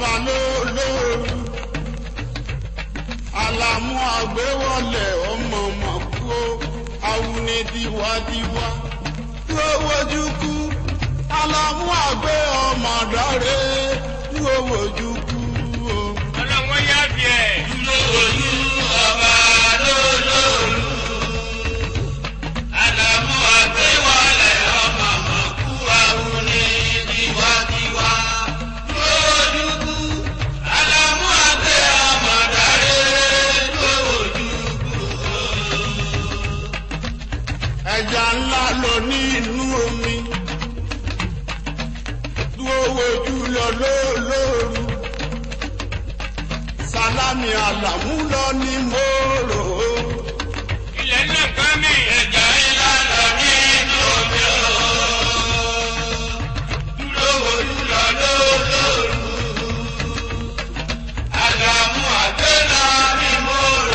ọba lólóoru alamu àgbéwọlẹ̀ ọmọ mọ̀kú awuni diwadiwa tó wojú kú alamu àgbé ọmọ dáre tó wojú kú o. ọlọ́wọ́ yá fi ẹ̀. lóòlù ọba lólóòlù àlàmú àgbéwọlẹ̀ ọmọ mọ̀kú àwùní tiwantiwa lóòlùkù àlàmú àgbé ọmọ dàré lóòlùkù. ẹja ńlá lọ ní inú omi dúró wojú lọ lóòlóoru sálámì àlàmú lọ ní mòrò ilẹ̀ náà kán mi. ẹja ńlá lọ nínú omi o lówólú lọ lóòlóòlù àlàmú àgbé lọ ní mòrò.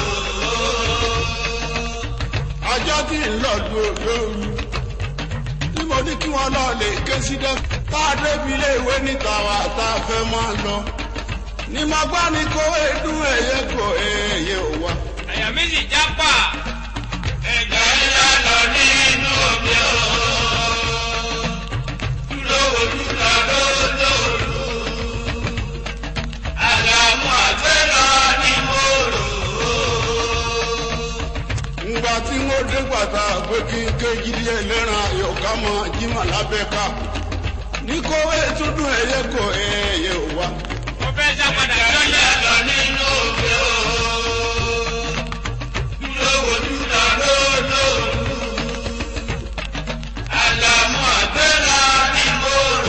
ọjọ́ tí ń lọ lóòlóoru tí mo ní kí wọ́n lọ lè ké sí dẹ́ tá a débi ilé ìwé níta wa tá a fẹ́ máa lọ ní mo gbá ní kó edun ẹ̀yẹ kò ẹ̀yẹ ò wá. àyà méjì jápà. ẹja ńlá lọ nínú omi o lówólú lọ lóòlóòlù àlàmú àgbé lọ ní mòrò. ngbà tí wọ́n dé pàtà pé kí n ké jírí ẹlẹ́ran àyọ̀ká mọ jimá lábẹ́ká ní kó ètùdùn ẹ̀yẹ kò ẹ̀yẹ ò wá. mo fẹ́ sá padà ẹja lọ́yà. ńlá lọ nínú omi o lówólú lọ lóòlóòlù àlàmú àgbé lọ ní mòrò.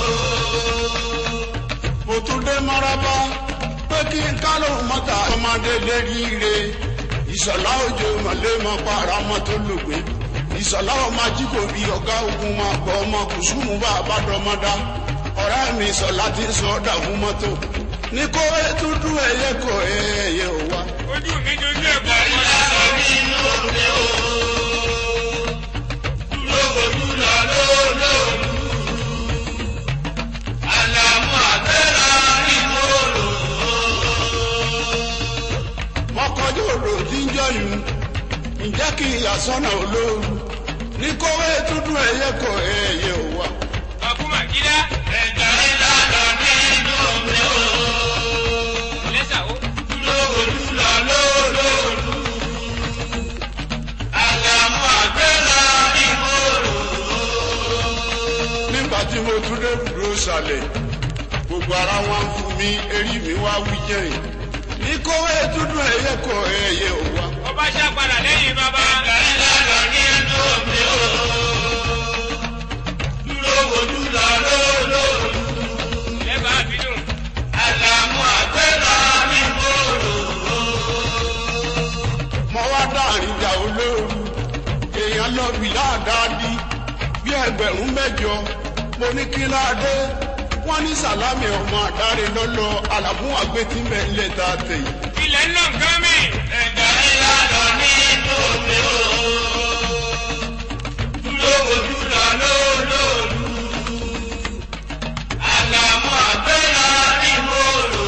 mo tún dé maraba pé kí n ká lóun mọ́ta ọmọdé lérí ire ìṣọ̀lá òjò mọ̀lẹ́mọ̀ para ọmọ tó lògbé ìṣọ̀lá ọmọ ajíkòbí ọ̀gá ogun máa gbọ́ ọmọ kùsùmù bá a bá dọ́mọdá ọ̀rẹ́ mi ìṣọ̀lá ti ń sọ ọ́dà fún mọ́tò ní kó ètùtù ẹ̀yẹ kò ẹ̀yẹ ò wá. ojú mi dojú ẹ̀ bọ̀ ẹja ńlá lọ nínú omi o lówólú lọ lóòlóòlù àlàmú àgbé lọ ní mòrò. mọ́kànjú odò tí ń jọyún ǹjẹ́ kí ìyàsọ́nà olóoru ní kó ètùtù ẹ̀yẹ kò ẹ̀yẹ ò wá. ọkùnrin àkídá. ẹja ńlá lọ nínú omi o lẹ́sà ó. lówólú lọ lóòlóòlù àlàmú àgbé lọ ní mòrò. nígbà tí mo tún dé dúró sàlẹ̀ gbogbo ara wa ń fún mi erí mi wá wí jẹ́yìn ní kó ètùtù ẹ̀yẹ kò ẹ̀yẹ ò wá. mo bá sá padà lẹ́yìn bàbá. ẹja ńlá lọ nínú omi o lówólú lọ lóòlóòlù lẹ́bàá àbídùn. àlàmú àgbé lọ ní mòrò. mo wá dáàrin ìjà olóoru èèyàn lọ bí láàdáàdí bí ẹgbẹ̀rún mẹ́jọ mo ní kí láadé wọ́n ní sàlámì ọmọ àdáre lọ́lọ́ àlàmú àgbẹ̀tìmẹ̀ ńlẹ̀ tá a tẹ̀ yìí. ilẹ̀ náà kán mi. ẹja ńlá lọ nínú omi o lówólú lọ lóòlóòlù àlàmú àgbé lọ ní mòrò.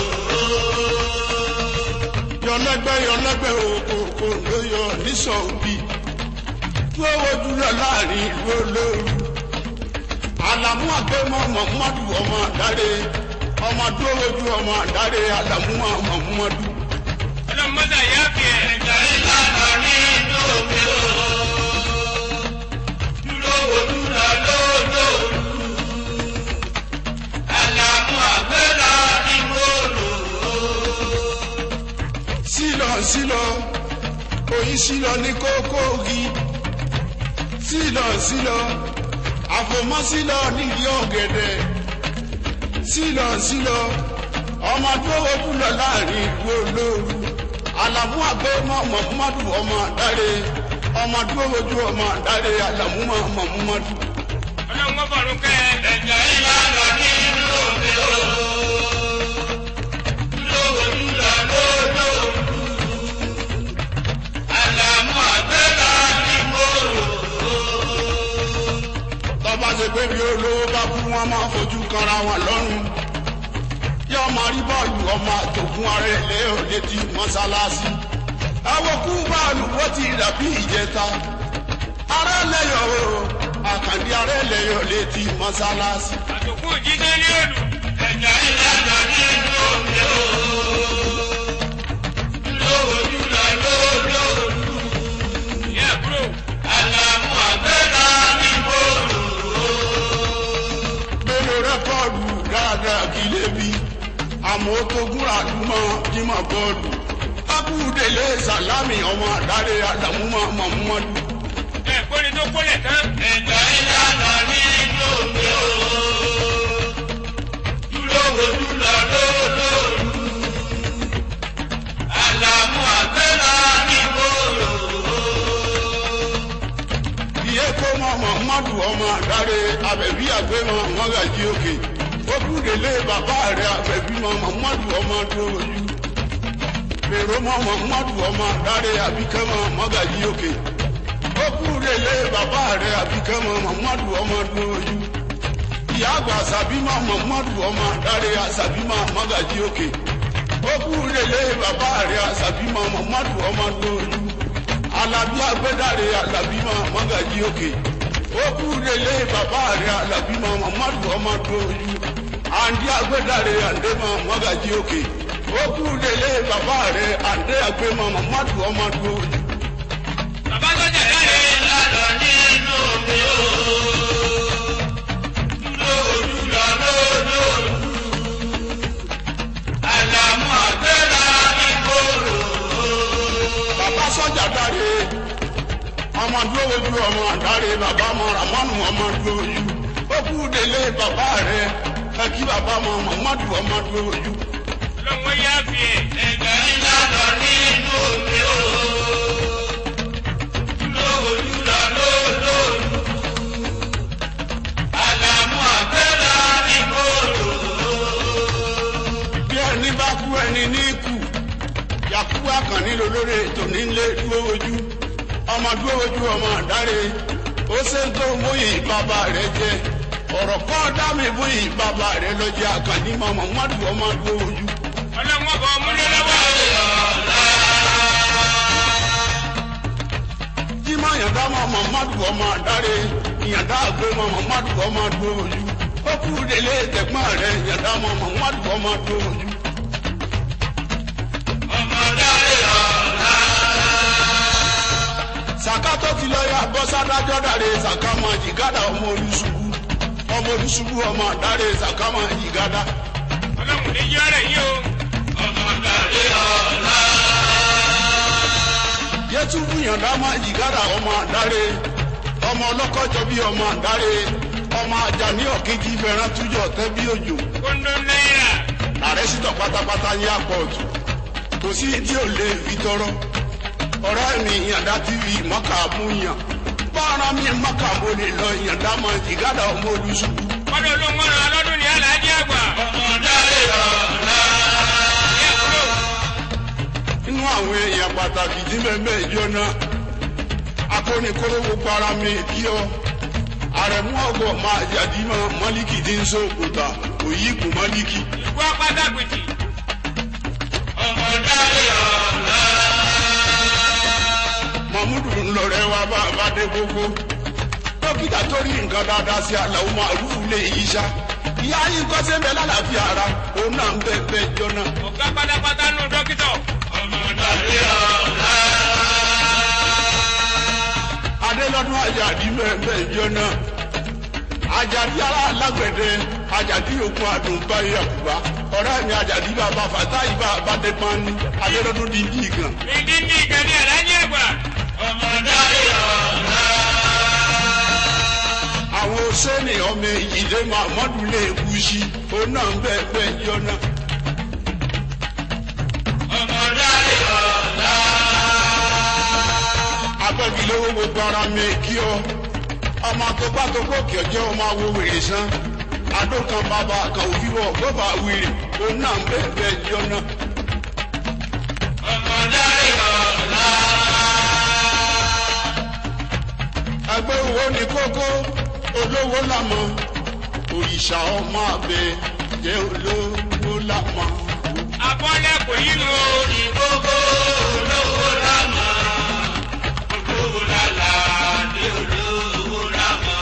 yọlẹgbẹ yọlẹgbẹ òkòkò ló yọ nísọ òbí tó wojú lọ láàrin ìlú olóoru àlàmú àgbẹmọ mọmọdù ọmọ àdáre ọmọ tó wojú ọmọ àdáre àlàmú mọmọdù ọlọ́mọdé yá fi ẹ̀. ẹja ńlá lọ nínú omi o lówólú lọ lóòlóòlù àlàmú àgbé lọ ní mòrò. sílọ sílọ oyin sílọ ní kókóògì sílọ sílọ àfòmọ́ sílọ nídìí ọ̀gẹ̀dẹ̀ sílọ sílọ ọmọ tó wojú lọ láàrin ìlú olóoru àlàmú àgbẹmọ mọmọdù ọmọ àdáre ọmọ tó wojú ọmọ àdáre àlàmú mọmọdù. ọlọ́mọ bọ̀rù kẹ́ ẹ. ẹja ńlá lọ nínú omi o lówólú lọ lóòlóòlù àlàmú àgbé lọ ní mòrò. tọ́ba ṣe pé bí olówó bá kú wọn máa fojú kanra wọn lọ́rùn yóò ọmọ rí bọ́ọ̀lù ọmọ àjògùn ara ẹ̀ lé ò létí mọ́sálásí awokú bọ́ọ̀lù wọ́n ti dàbí ìjẹta ara lẹ́yọ̀ o àkàndí ara lẹ́yọ̀ létí mọ́sálásí. àtòkù jíjẹ́ ní òlù. ẹja ìlànà nínú omi o. lówójú lọ lówójú. ìyá àbúrò. àlàmú àgbẹ̀dá ní bòlù. mélòó rẹ́kọ̀dù dáadáa kí lè bí àmọ́ tó gúnra dúmọ́ jímọ̀ bọ́ọ̀lù abúdélé sàlámì ọmọ àdáre àdàmúmọ́ mọ̀mọ́dù. ẹ kóni tó kólẹ̀ tán. ẹja ìlànà nínú omi o. lówójú lọ lówójú. àlàmú àgbẹ̀dá ní bòlù. iye kó mọ mọ̀mọ́dù ọmọ àdáre abẹ̀bí àgbẹ̀mọ mọ́gàjí òkè abúdélé bàbá rẹ̀ abẹ̀bí mọ mọ̀mọ́dù ọmọ dúrójú. èrò mọ mọ̀mọ́dù ọmọ àdáre àbíkẹ́mọ mọ́gàjí òkè abúdélé bàbá rẹ̀ àbíkẹ́mọ mọ̀mọ́dù ọmọ dúrójú. ìyá àgbà àṣàbímọ mọ̀mọ́dù ọmọ àdáre àṣàbímọ mọ́gàjí òkè abúdélé bàbá rẹ̀ àṣàbímọ mọ̀mọ́dù ọmọ dúrójú alábí agbẹ́dàrẹ́ alábímọ mọ́gàjí òkè ó kú lélẹ̀ bàbá rẹ̀ alábímọ mọ́mọ́dù ọmọdún ojú àǹdí agbẹ́dàrẹ́ àǹdẹ́mọ mọ́gàjí òkè ó kú lélẹ̀ bàbá rẹ̀ àǹdẹ́ agbẹ́mọ mọ́mọ́dù ọmọdún ojú. bàbá sọ́jà dáre. ìlànà nínú omi o. lówójú lọ lówójú. àlàmú àgbẹ̀dá ní bòlù. bàbá sọ́jà dáre ọmọdún ojú ọmọ àdáre bàbá mọ ramọ́nù ọmọdún ojú ó kú lélẹ̀ bàbá rẹ̀ ẹ kí bàbá mọ mọ́mọ́dù ọmọdún ojú. lọ́wọ́ yá fi ẹ̀. ẹja ìlànà nínú omi o. lówójú lọ lówójú. àlàmú àgbẹ̀dá ní bòlù. bí ẹni bá kú ẹni ní kú yakubu akànní lolórí ètò nílé dúró ojú ọmọ dúró ojú ọmọ àdáre ó ṣe ń tó múyì bàbá rẹ jẹ ọ̀rọ̀ kọ́ dá mi múyì bàbá rẹ lọ jẹ àkànní mọ̀mọ́ mọ́dù ọmọ dúró ojú. ọlọ́wọ́ bọ̀ múlẹ̀ lọ́wọ́. jímọ̀ yàtá mọ̀mọ́ mọ́dù ọmọ àdáre yàtá àgbẹ̀ mọ̀mọ́ mọ́dù ọmọ dúró ojú ó kú délé tẹ̀gbọ́n rẹ yàtá mọ̀mọ́ mọ́dù ọmọ dúró ojú. ọmọdáre ọ̀la. sàká tó ti lọ yà bọ́ sádájọ́ dàre sàká máa jìgádà ọmọ olùsùbù ọmọ olùsùbù ọmọ àdáre sàká máa jìgádà. ọlọ́run ní yí ọ̀rẹ́ yìí o. ọmọdáre ọ̀la. yẹtùbù yàndá máa jìgádà ọmọ àdáre ọmọ ọlọ́kọ́jọ bí ọmọ àdáre ọmọ àjàní ọ̀kejì fẹ́ràn tújọ tẹ́ bí òjò kóńdó náírà. ààrẹ sítọ̀ pátápátá ní àpọ̀jù kò sí tí ò lè fi tọrọ ọ̀rẹ́ mi yàndá tv mọ́kà mú yàn bára mi mọ́kà mo lè lọ yàndá máa jìgádà ọmọ olùsùbù. kọ́dọ̀ olóńgbò ràn lọ́dún ní aláàjì àgbà. ọmọdáre ọ̀la. ìyá àbúrò. nínú àwọn èèyàn pàtàkì tí mẹ́mẹ́ ìjọ náà akónikóró gbogbo ara mi kí ọ àrẹ̀mú ọgọ máa yàdí mọ mọ́líkì tí ń sóòkúta òyìnbó mọ́líkì ìkú apátágbèjì. ọmọdáre ọ̀la. mahmudu ńlọrẹ wa bá a bá dé gbogbo dókítà tó rí nǹkan dáadáa sí aláwo màrúfù lè yí sá ìyá yín kọ́ sẹ́ńbẹ́ lálàáfíà ara òun náà ń bẹ bẹ́ẹ̀ jọ náà. ọ̀gá pátápátá nù dókítà. ọmọdáre ọ̀la. adélọ́dún àjàdí mẹ́ẹ̀mẹ́ ìjọ náà àjàdí ara alágbẹ̀dẹ àjàdí òkun àdùnbá ìyàkùbá ọ̀rẹ́ mi àjàdí bàbá fàtáì bá abádẹ́pán ní adélọ́dún di ní ìgàn. ìdí ní ìkànnì aláàjì àgbà. ọmọdáre ọ̀la. àwọn sẹ́ni ọmọ ìyílé mahmudu lè kú sí òun náà ń bẹ́ẹ̀ bẹ́ẹ̀ ìjọ náà. ọmọdáre ọ̀la. abẹ́gilówó gbogbo ara mi kí ọ ọmọ tó bá tó gòkè ọjọ́ ọmọ awo wèrè sán adó kan bàbá kan òwúrọ̀ gbọ́bà wèrè òun náà ń bẹ́ẹ̀ bẹ́ẹ̀ ìjọ náà. ọmọdáre ọ̀la. ẹgbẹ́ owó ní kókó olówó làmọ́ òrìṣà ọmọ abẹ jẹ́ olówó lámọ́. Abọ́lẹ̀ kò yí nu o. Ìkókó olówó lámà. Olówó lálá dé olówó lámà.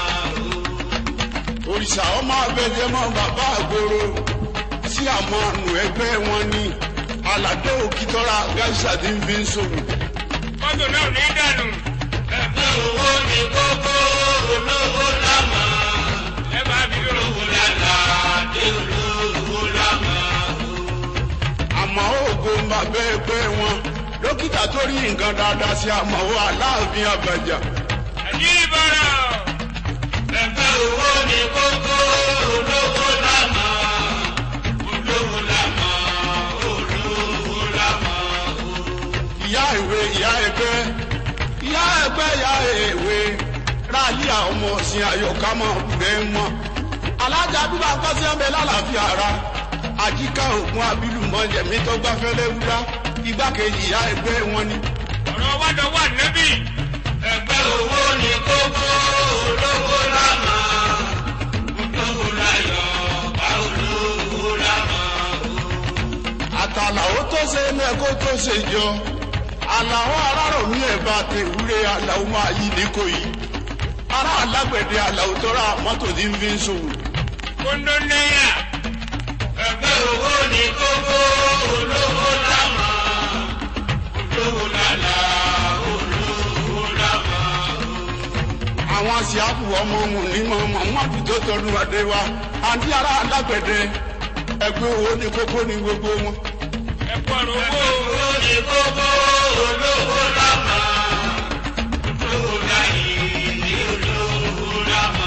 òrìṣà ọmọ abẹ́jẹ́ mọ́ bàbá àgbòrò sí àwọn àrùn ẹgbẹ́ wọn ní aládé òkìtọ́ra gáísà tí ń fi ń ṣòwò. Mọ́tò náà ní dànù. Ẹgbẹ́ owó ní kókó olówó lámà. Ẹ máa bí lò. Olówó lálá dé olówó lámà. àmọ́ ògo ń bàbá ẹgbẹ́ wọn dókítà tó rí nǹkan dáadáa sí àmọ́ aláàfin àbàjá. Àdìrí bọ̀rọ̀. Ẹgbẹ́ owó ní kókó olówó lámà. Olówó lámà. Olówó lámà. ìyá ìwé ìyá ẹgbẹ́ ìyá ẹgbẹ́ ìyá ìwé ráàlì àwọn ọmọ ọ̀sìn àyọ̀ká mọ̀ bẹ́ẹ̀ mọ́ alájà bíbá akọ́sí ẹ̀mẹ́ lálàáfíà ara àjíká ògùn abílù mọ́jẹ̀mí tó gbáfẹ́ lẹ́wúrá igbákejì ìyá ẹgbẹ́ wọn ni. Ọ̀rọ̀ wádọ̀ wà nẹ́bì. Ẹgbẹ́ owó ní kókó olówó lámà. Olówó láyọ̀ bá olówó lámà. àtàlàó tó ṣe mẹ́kó tó ṣe jọ àlàó arárọ̀mí ẹ̀bá tèwúrẹ́ àlàó máa yí níkò yìí ará alágbẹ̀dẹ àlàó tó ra mọ́tò tí ń fi ń ṣòwò. Kóńdó náírà. Ẹgbẹ́ owó ní kókó olówó lámà. Olówó lálá olówó lámà. àwọn àṣìáfù ọmọ wọn ní mọ mọmọdù tó tọdún adé wa àǹtí ará alágbẹ̀dẹ ẹgbẹ́ owó ní kókó ní gbogbo wọn. Ẹ kú ọ̀rọ̀ owó. Owó ní kókó olówó lámà. Olówó láyé ní olówó lámà.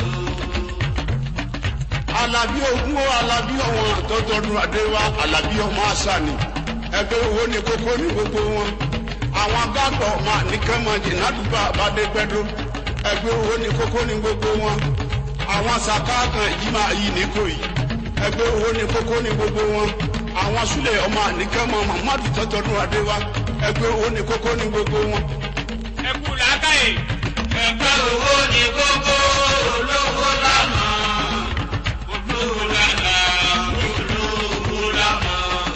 alábí ogún ó alábí ọwọn tó tọdún adé wa alábí ọmọ àṣà ni ẹgbẹ́ owó ní kókó ní gbogbo wọn. àwọn agágbọ̀ ọmọ àníkẹ́mọ̀jì nádùúgbò àbádẹ́gbẹ́dọ́ ẹgbẹ́ owó ní kókó ní gbogbo wọn. àwọn sàkáàkàn yìí máa yí ní kò yìí ẹgbẹ́ owó ní kókó ní gbogbo wọn. àwọn súlẹ̀ ọmọ àníkẹ́mọ̀ mọ̀mọ́dù tó tọdún adé wa ẹgbẹ́ owó ní kókó ní gbogbo wọn. Ẹ kú làákàyè. Ẹgbẹ́ owó ní kókó olówó lámà. Olówó lálá olówó lámà.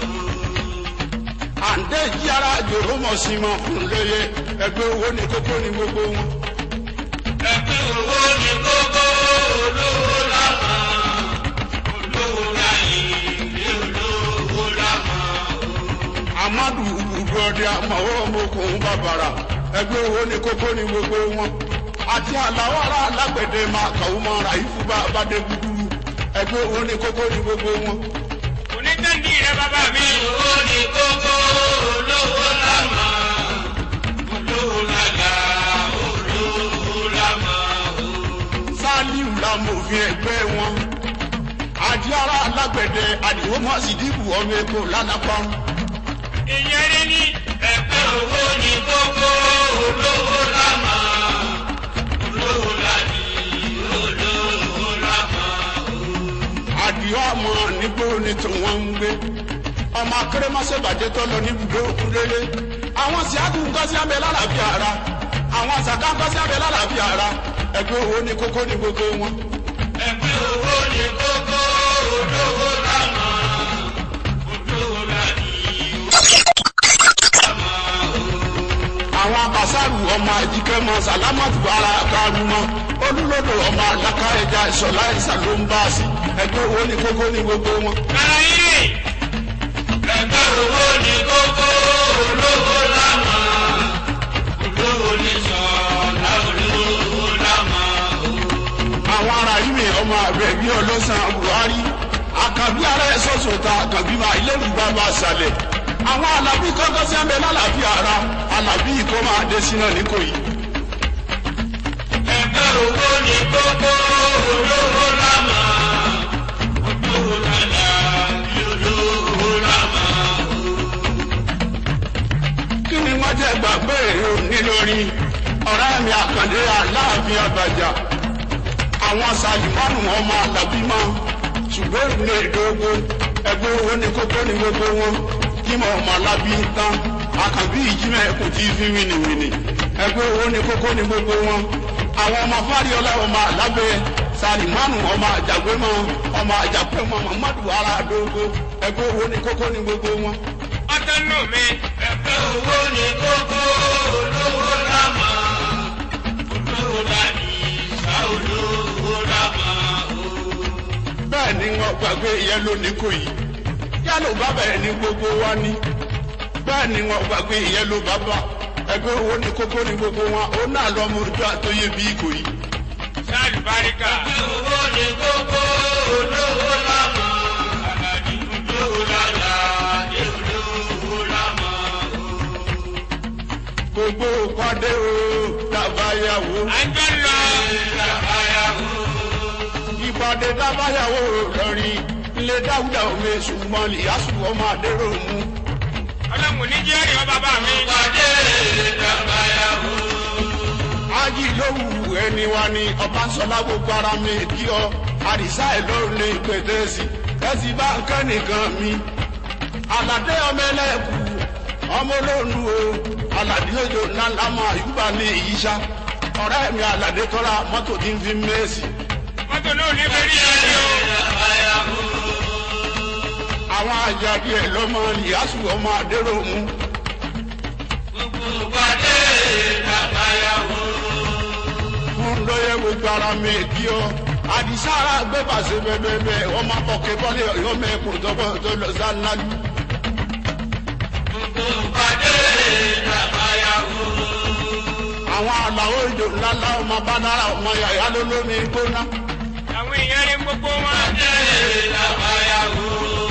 àǹdé jí ara jòrò mọ̀ sí mọ̀ fún lóye ẹgbẹ́ owó ní kókó ní gbogbo wọn. Ẹgbẹ́ owó ní kókó olówó lámà. Olówó láyé ní olówó lámà. amadu gbogbo ọdẹ àmọwọ́ ọmọkùnrin bàbàrà ẹgbẹ́ owó ní kókó ní gbogbo wọn. àti àlàó ará alágbẹ̀dẹ máa kàwé mọ́ ra ìfúbà bàdé gúdúrú ẹgbẹ́ owó ní kókó ní gbogbo wọn. Onítẹ̀ndì rẹ bàbá mi. Owó ní kókó olówó lámà. Olówó lálá olówó lámà. sálíù làmòfin ẹgbẹ́ wọn. àti ará alágbẹ̀dẹ àdìwọ́ mọ́ sídìbù ọmọ èkó lánàpá. Ìyẹn rí ní. Ẹgbẹ́ owó ní kókó olówó lámà. Olówó láyé olówó lámà. àdìọ́ àmọ́ nígbó ni tí wọ́n ń gbé. ọmọ akérèmọ́sẹ̀ bàjẹ́ tó lọ níbùdó òkúndélé. àwọn síákù nǹkan sí abẹ lálàáfíà ara. àwọn àṣàkà nǹkan sí abẹ lálàáfíà ara. ẹgbẹ́ owó ní kókó ní gbogbo wọn. Ẹgbẹ́ owó ní kókó olówó lámà. Olówó láyé àwọn abasaru ọmọ àjíkẹ́mọ sàlámàtù ara karùnmọ́ olùlọ́dọ̀ ọmọ àlàkà ẹja ìṣọ̀lá ìṣà ló ń bá a sí ẹgbẹ́ owó ní kókó ní gbogbo wọn. Kára yìí. Ẹgbẹ́ owó ní kókó olówó lámà. Olówó ní sọ̀lá olówó lámà. àwọn ará yìí mi ọmọ àbẹ bí ọlọ́sàn buhari àkàbí ara ẹ̀ sọ̀sọ̀ ta àkàbí máa ilé ìgbà bá ṣàlẹ̀ àwọn alábí kọ́kọ́ sí ẹ̀mẹ́ lálàáfíà ara alábí ikọ́ máa dé sínú nìkòyí. Ẹgbẹ́ owó ní kókó olówó lámà. Olówó lálá ní olówó lámà. kí ni wọ́n jẹ́ gbàgbé èrò nílórí ọ̀rẹ́ mi àkàndé aláàfin àbàjá àwọn sàlìmọ́nù ọmọ àlàbí mọ́ ṣùgbọ́n ìrìnlẹ̀ ìdógó ẹgbẹ́ owó ní kókó ní gbogbo wọn kí mọ̀ ọmọ alábí ń tán àkànbí ìjímẹ̀ kò tí ì fi wìnìwìnì ẹgbẹ́ owó ní kókó ní gbogbo wọn àwọn ọmọ fáríọlá ọmọ alábẹ́ salimanu ọmọ àjàgbé mọ ọmọ àjàgbé mọ mamadu aradogo ẹgbẹ́ owó ní kókó ní gbogbo wọn. ọtọ nù mi. ẹgbẹ́ owó ní kókó olówó lámà olówó láti ìṣá olówó lámà o. bẹ́ẹ̀ ni wọ́n gbàgbé ìyẹn lónìí kò yìí yálò bàbá ẹ̀ ní gbogbo wa ní bẹ́ẹ̀ ni wọ́n gbàgbé ìyẹn ló bàbá ẹgbẹ́ owó ní kókó ní gbogbo wọn ó náà lọ́mọ ojú àtọ́yé bí kò yìí. sáàlù báríkà. ẹgbẹ́ owó ní kókó olówó lámà aládì olówó lálá dé olówó lámà o. gbogbo pàdé o dábàáyàwó à ń jọ lọ. ìlàbáyàwó ìpàdé dábàáyàwó lọ́rin ilé dáwùdà omi ṣùgbọ́n ìyásù ọmọ adéró mú. ọlọ́run ní jẹ́rìí ọ bàbá mi. pàdé ìlàbáyàwó. ájì lówù ẹni wa ni ọbánsọlá gbogbo ara mi kí ọ àdìsá ẹ lọrùn ní pẹtẹsì ẹsì bá ń kẹ́ nìkan mi. aládé ọmọ ẹlẹ́kù ọmọ olóòlù o aládé òjò ńláńlá mọ àyùbá ní ìyíṣà ọ̀rẹ́ mi aládé tọ́ra mọ́tò tí ń fi mẹ́sì. mọ́tò náà ní bẹ́ẹ̀ rí ẹni o. àwọn àjàdí ẹ̀ lọ́mọ ìyásù ọmọ adéró mú. pàdé ìlàbáyàwó. fún lóye gbogbo ara mi kí ọ àdìsára gbé pàṣẹ bẹbẹbẹ ọmọ akọkẹ bọlẹ ọmọ ẹkùn tọkọ tó lọ sálálù. pàdé ìlàbáyàwó. àwọn àlàó ìjò ńláńlá ọmọ bánára ọmọ yàyà lólómi gbóná. àwọn èèyàn rí gbogbo wọn. pàdé ìlàbáyàwó.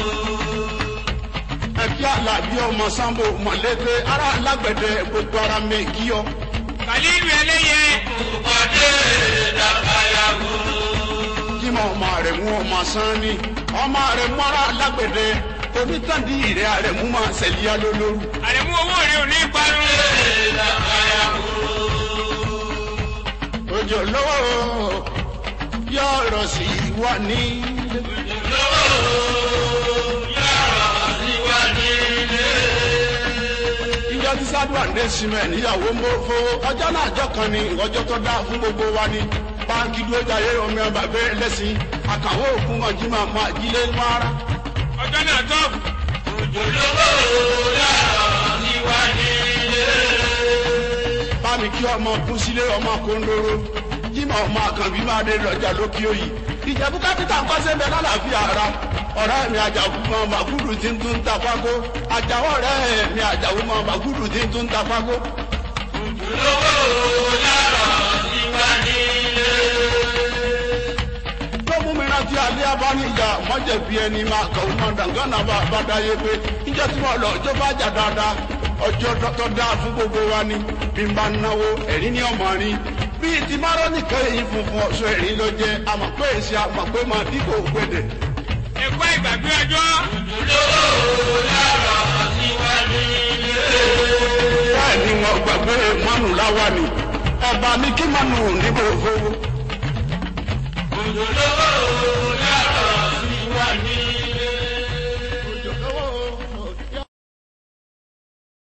ẹkí àlàbí ọmọ sambo mọlẹgbẹ ara alágbẹdẹ gbogbo ara mi kí ọ. kàlílù ẹlẹ́yẹ. pàdé ìlàbáyàwó. jímọ̀ ọmọ rẹ̀ mú ọmọ sanni ọmọ rẹ̀ mú ara alágbẹdẹ onítàndí rẹ̀ rẹ̀ mú máa ṣẹlíà lólórí. àrẹ̀mú owó rẹ̀ ò ní parun. ìlàbáyàwó. òjò lọ́wọ́ yọ̀ọ̀rọ̀ sí wà ní. ìwà nílé. ìjọ tí sádùá ní símẹ̀ níyàwó ń bó fowó ọjọ́ náà ọjọ́ kan ni ọjọ́ tó dáa fún gbogbo wa ni báńkì dúró jayé omi ọba bẹ́ẹ̀ lẹ́sìn àkàwé òkun ọjí máa máa jílé mọ́ra. ọjọ́ náà tọ́ọ̀bù. òjòlówó yàrá ìwà nílé. bámi kí ọmọ kún sílé ọmọ kóńdóró jímọ̀ ọmọ àkànbí máa dé lọ́jà lókè òyì ìjẹ̀bú kápítà ń kọ́sẹ́ bẹ lálàáfíà ara ọ̀rẹ́ mi àjàkú mọ màgúdù tí ń tún ta pákó àjàwọ̀ ọ̀rẹ́ mi àjàkú mọ màgúdù tí ń tún ta pákó. òjòlówó yàrá ìwà nílé. tó mú mi rántí alẹ́ abánijá mọ́jẹ̀bí ẹni máa kàn ó máa dàngánà bá bá dáyé pé níjẹ́ tí wọ́n lọ ọjọ́ bá jà dáadáa ọjọ́ tó dáa fún gbogbo wa ni bí n bá náwó ẹ̀rín ní ọmọ rin bíi ti márọ́ nìkan èyí funfun ọ̀ṣọ́ ẹ̀rín ló jẹ́ àmọ̀ pé èsì àmọ̀ pé máa dípò gbẹ̀dẹ̀. ẹ̀kọ́ ìgbàgbé ọjọ́. òjòlówó yàrá ìwà nílé. bẹ́ẹ̀ ni wọ́n gbàgbé mánù láwa ni ẹ̀bà mi kí mánù níbo fowó. òjòlówó yàrá